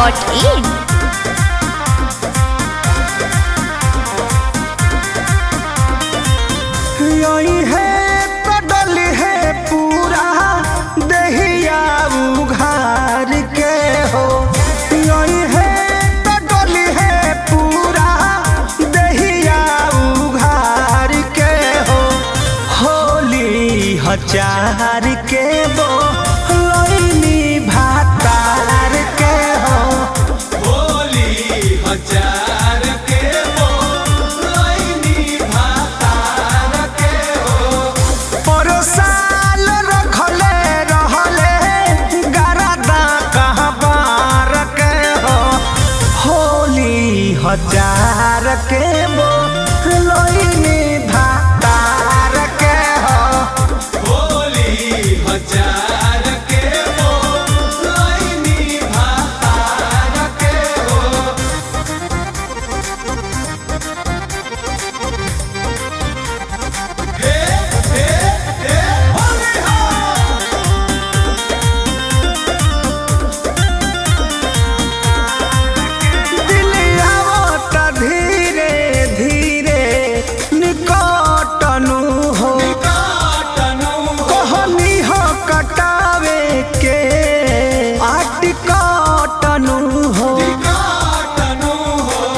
धूमवेब.in यही है कडल है पूरा दहिया उघार के हो यही है कडल है पूरा दहिया उघार के हो होली हचार के बो लैनी भातार के हो होली हजार के वो लैनी भातार के हो परोसाल रखले रहले गरदा कहाँ बार के हो होली हजार के बो लोइनी भातार के हो होली हजार के वो लैनी भातार के हो हे हे हे होली हो दिलियावत धीरे धीरे निकटनु हो काटनु कहनी हो कटावे के आटिकटनु हो काटनु हो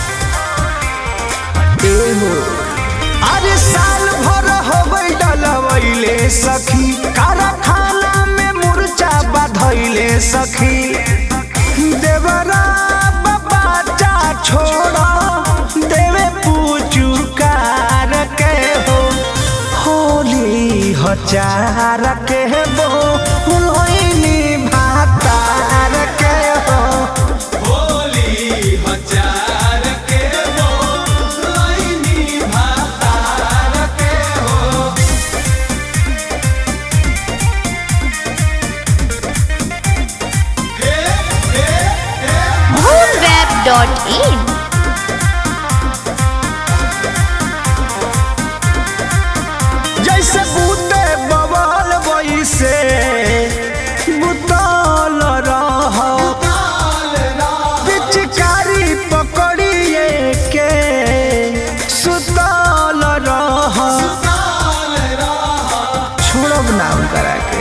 एहो अरे साल भर होबै डलवैले सखी कारखाना में मुर्चा बधैले सखी देवरा बच्चा छोड़ा देवे पूजू कार के हो होली हजार के बो लोइनी भातार के हो होली हजार के वो लैनी भातार के हो हे हे हे धूमवेब.in जैसे बूते बवाल वैसे बुतल रह काल रात पिचकारी पकड़िए के सुतल रह काल रात छोड़ब नाम करा के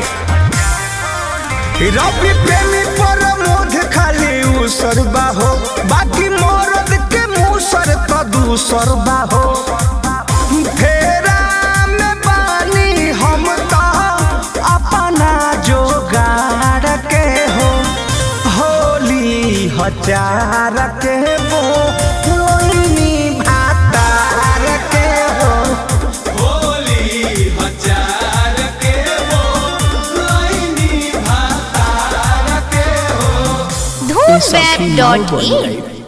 रवि प्रेमी पर मोध खाली उसर बाहो बाकी मरद के मुसर तो दूसर बाहो फेरा में बानी हम तो अपना जोगाड़ के हो होली हजार के वो लोइनी भातार के हो होली हजार के वो लैनी भातार के हो धूमवेब.in